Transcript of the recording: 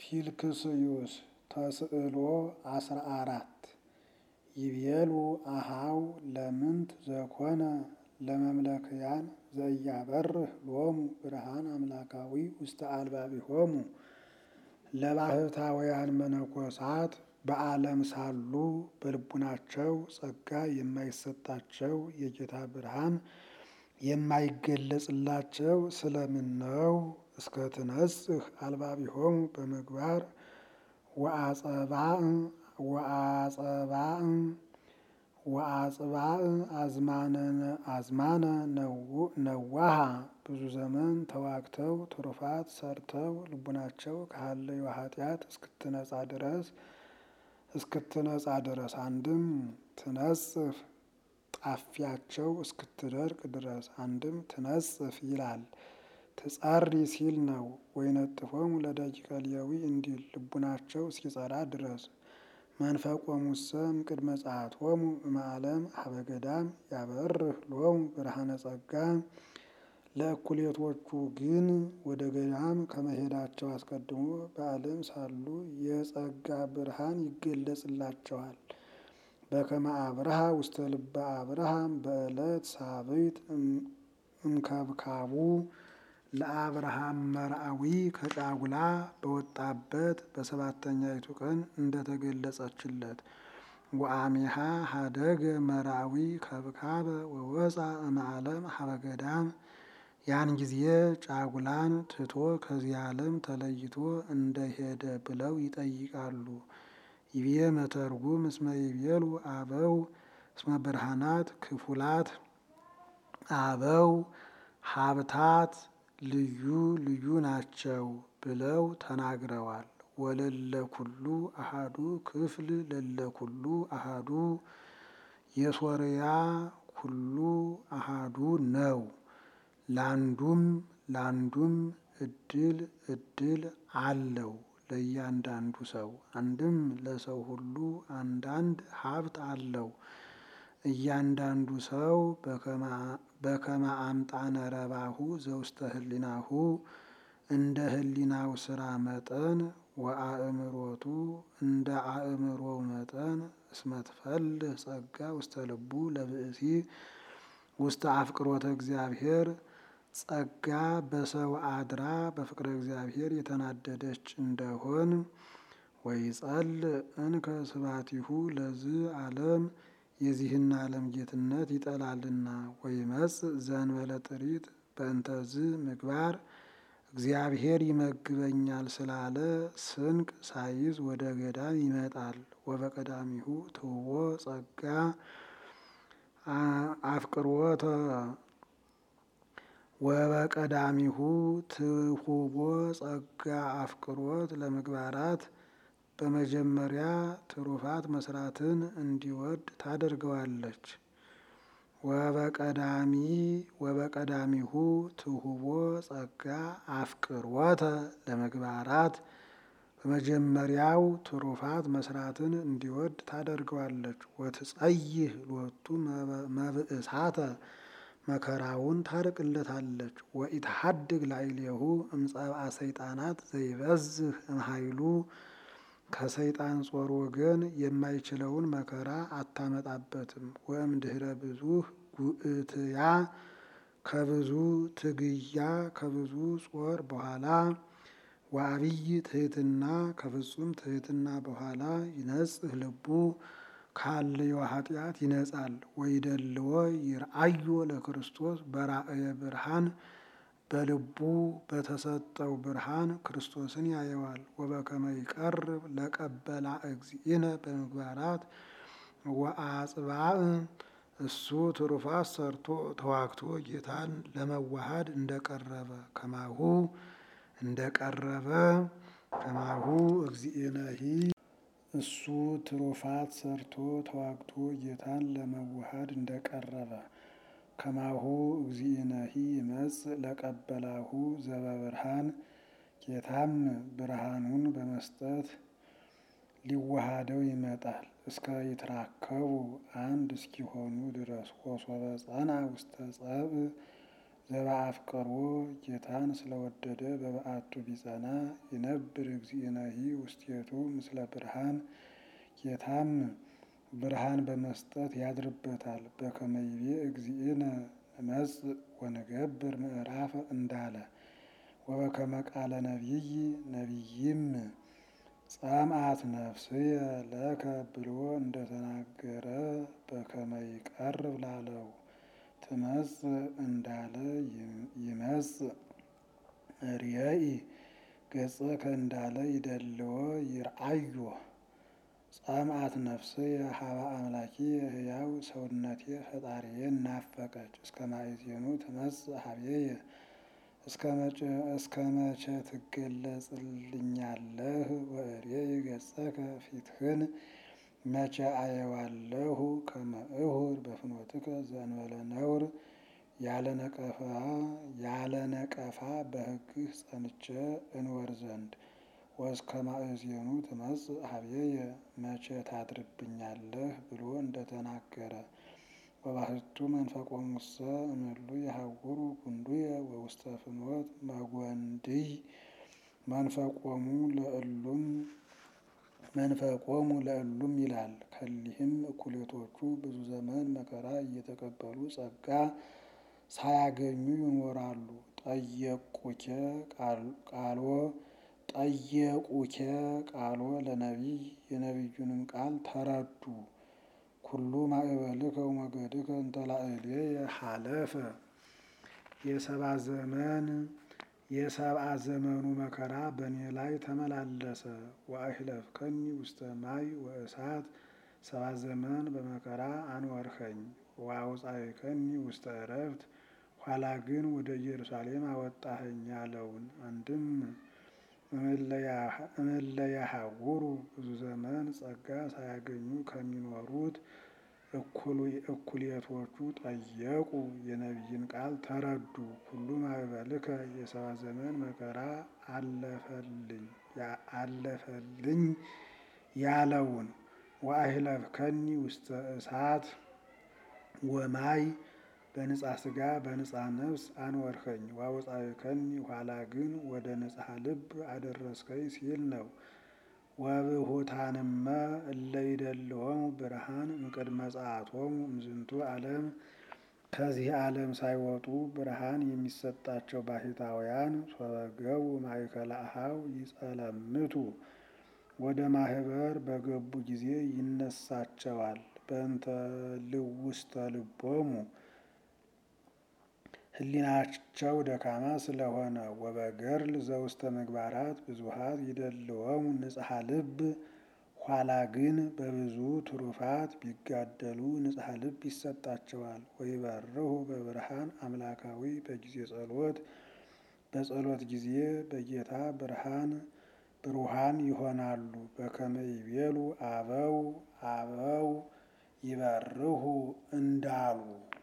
ፊልክስዩስ ተስዕሎ አስራ አራት ይቤሉ አሃው ለምንት ዘኮነ ለመምለክያን ዘያበርህ ሎሙ ብርሃን አምላካዊ ውስተ አልባቢሆሙ ለባህታውያን መነኮሳት በዓለም ሳሉ በልቡናቸው ጸጋ የማይሰጣቸው የጌታ ብርሃን የማይገለጽላቸው ስለምን ነው? እስከ ትነጽህ አልባቢሆሙ በምግባር ወአጸባእ ወአጸባእ ወአጽባእ አዝማነ ነዋሃ ብዙ ዘመን ተዋግተው ትሩፋት ሰርተው ልቡናቸው ካለው ኃጢአት እስክትነጻ ድረስ እስክትነጻ ድረስ አንድም ትነጽፍ ጣፊያቸው እስክትደርቅ ድረስ አንድም ትነጽፍ ይላል። ትጸሪ ሲል ነው። ወይነጥፎሙ ለደቂቀ ሌዊ እንዲል ልቡናቸው እስኪጸራ ድረስ መንፈቆሙሰ እምቅድመ ጸአቶሙ እምዓለም ሀበ ገዳም ያበርህ ሎሙ ብርሃነ ጸጋ ለእኩሌቶቹ ግን ወደ ገዳም ከመሄዳቸው አስቀድሞ በዓለም ሳሉ የጸጋ ብርሃን ይገለጽላቸዋል። በከመ አብርሃ ውስተ ልበ አብርሃም በዕለት ሳብዕት እምከብካቡ ለአብርሃም መርአዊ ከጫጉላ በወጣበት በሰባተኛይቱ ቀን እንደተገለጸችለት ወአሜሃ ሀደገ መርአዊ ከብካበ ወወፃ እምዓለም ሀበ ገዳም ያን ጊዜ ጫጉላን ትቶ ከዚህ ዓለም ተለይቶ እንደሄደ ብለው ይጠይቃሉ። ይቤ መተርጉም እስመ ይቤሉ አበው እስመ ብርሃናት ክፉላት አበው ሀብታት ልዩ ልዩ ናቸው ብለው ተናግረዋል። ወለለ ኩሉ አሃዱ ክፍል ለለ ኩሉ አሃዱ የሶርያ ኩሉ አሃዱ ነው። ላንዱም ላንዱም እድል እድል አለው ለእያንዳንዱ ሰው አንድም ለሰው ሁሉ አንዳንድ ሀብት አለው። እያንዳንዱ ሰው በከመ አምጣነ ረባሁ ዘውስተ ህሊናሁ እንደ ህሊናው ስራ መጠን ወአእምሮቱ እንደ አእምሮው መጠን እስመ ትፈልህ ጸጋ ውስተ ልቡ ለብእሲ ውስተ አፍቅሮተ እግዚአብሔር ጸጋ በሰው አድራ በፍቅረ እግዚአብሔር የተናደደች እንደሆን ወይጸል እንከ ስባቲሁ ለዚህ ዓለም የዚህን ዓለም ጌትነት ይጠላልና ወይመጽ ዘንበለ ጥሪት በእንተዝ ምግባር እግዚአብሔር ይመግበኛል ስላለ ስንቅ ሳይዝ ወደ ገዳም ይመጣል። ወበቀዳሚሁ ትውቦ ጸጋ አፍቅሮተ ወበቀዳሚሁ ትሁቦ ጸጋ አፍቅሮት ለምግባራት በመጀመሪያ ትሩፋት መስራትን እንዲወድ ታደርገዋለች። ወበቀዳሚ ወበቀዳሚሁ ትሁቦ ጸጋ አፍቅሮተ ለምግባራት በመጀመሪያው ትሩፋት መስራትን እንዲወድ ታደርገዋለች። ወትጸይህ ሎቱ መብእሳተ መከራውን ታርቅለታለች። ወኢትሐድግ ላዕሌሁ እምጸብአ ሰይጣናት ዘይበዝህ እምኃይሉ ከሰይጣን ጾር ወገን የማይችለውን መከራ አታመጣበትም። ወእምድኅረ ብዙኅ ጉእትያ ከብዙ ትግያ ከብዙ ጾር በኋላ ወአብይ ትሕትና ከፍጹም ትሕትና በኋላ ይነጽህ ልቡ ካለዮ ኃጢአት ይነጻል። ወይደልዎ ይርአዮ ለክርስቶስ በራእየ ብርሃን በልቡ በተሰጠው ብርሃን ክርስቶስን ያየዋል። ወበከመ ይቀርብ ለቀበላ እግዚእነ በምግባራት ወአጽባእ እሱ ትሩፋት ሰርቶ ተዋግቶ ጌታን ለመዋሃድ እንደቀረበ ከማሁ እንደቀረበ ከማሁ እግዚእነሂ እሱ ትሩፋት ሰርቶ ተዋግቶ ጌታን ለመዋሃድ እንደቀረበ ከማሁ እግዚእነሂ ይመጽእ ለቀበላሁ ዘበብርሃን ጌታም ብርሃኑን በመስጠት ሊዋሃደው ይመጣል። እስከ ይትራከቡ አንድ እስኪሆኑ ድረስ ወሶበ ጸና ውስተ ጸብእ ዘበአፍቅሮ ጌታን ስለወደደ በበዓቱ ቢጸና ይነብር እግዚእነሂ ውስቴቱ ምስለ ብርሃን ጌታም ብርሃን በመስጠት ያድርበታል። በከመ ይቤ እግዚእነ ንመጽእ ወንገብር ምዕራፍ እንዳለ ወበከመ ቃለ ነቢይ ነቢይም ጸምአት ነፍስየ ለከ ብሎ እንደተናገረ በከመ ይቀርብ ላለው ትመጽእ እንዳለ ይመጽእ ርእይ ገጸከ እንዳለ ይደልዎ ይርአዮ ጸምአት ነፍስየ ሀበ አምላኪየ ሕያው ሰውነቴ ፈጣሪዬን ናፈቀች። እስከ ማእዜኑ ትመጽእ ሀቤየ እስከ መቼ ትገለጽልኛለህ? ወእሬይ ገጸከ ፊትህን መቼ አየዋለሁ? ከመ እሁር በፍኖትከ ዘእንበለ ነውር ያለ ነቀፋ ያለ ነቀፋ በሕግህ ጸንቼ እንወር ዘንድ ወእስከ ማእዜኑ ትመጽእ ሀቤየ መቼ ታድርብኛለህ ብሎ እንደተናገረ ወባሕቱ መንፈቆሙሰ እምእሉ የሐውሩ ጉንዱየ ወውስተ ፍኖት መጐንድይ መንፈቆሙ ለእሉም መንፈቆሙ ለእሉም ይላል። ከሊህም እኩሌቶቹ ብዙ ዘመን መከራ እየተቀበሉ ጸጋ ሳያገኙ ይኖራሉ። ጠየቁኬ ቃሎ ጠየቁኬ ቃሎ ለነቢይ የነቢዩንም ቃል ተረዱ። ኩሉ ማእበልከ ወሞገድከ እንተ ላዕሌየ ሀለፈ የሰባ ዘመን የሰብአ ዘመኑ መከራ በእኔ ላይ ተመላለሰ። ወአሂለፍከኒ ውስተ ማይ ወእሳት ሰባ ዘመን በመከራ አኖርኸኝ። ወአውጻእከኒ ውስተ ዕረፍት ኋላ ግን ወደ ኢየሩሳሌም አወጣኸኝ ያለውን አንድም እምእለ ያሐውሩ ብዙ ዘመን ጸጋ ሳያገኙ ከሚኖሩት እኩሌቶቹ ጠየቁ የነቢይን ቃል ተረዱ። ኩሉ ማእበልከ የሰባ ዘመን መከራ አለፈልኝ አለፈልኝ ያለውን ወአሂለፍከኒ ውስተ እሳት ወማይ በንጻ ሥጋ በንጻ ነፍስ አኖርኸኝ። ወአውጻእከኒ ኋላ ግን ወደ ንጽሐ ልብ አደረስከኝ ሲል ነው። ወብሁታንመ እለ ይደልዎሙ ብርሃን እምቅድመ ጸአቶሙ እምዝንቱ ዓለም ከዚህ ዓለም ሳይወጡ ብርሃን የሚሰጣቸው ባሕታውያን ሶበገቡ ማእከለ አኀው ይጸለምቱ ወደ ማህበር በገቡ ጊዜ ይነሳቸዋል። በእንተ ልውስተ ልቦሙ ሕሊናቸው ደካማ ስለሆነ ወበገርል ዘውስተ ምግባራት ብዙኃት ይደልዎሙ ንጽሐ ልብ ኋላ ግን በብዙ ትሩፋት ቢጋደሉ ንጽሐ ልብ ይሰጣቸዋል። ወይበርሁ በብርሃን አምላካዊ በጊዜ ጸሎት በጸሎት ጊዜ በጌታ ብርሃን ብሩሃን ይሆናሉ። በከመ ይቤሉ አበው አበው ይበርሁ እንዳሉ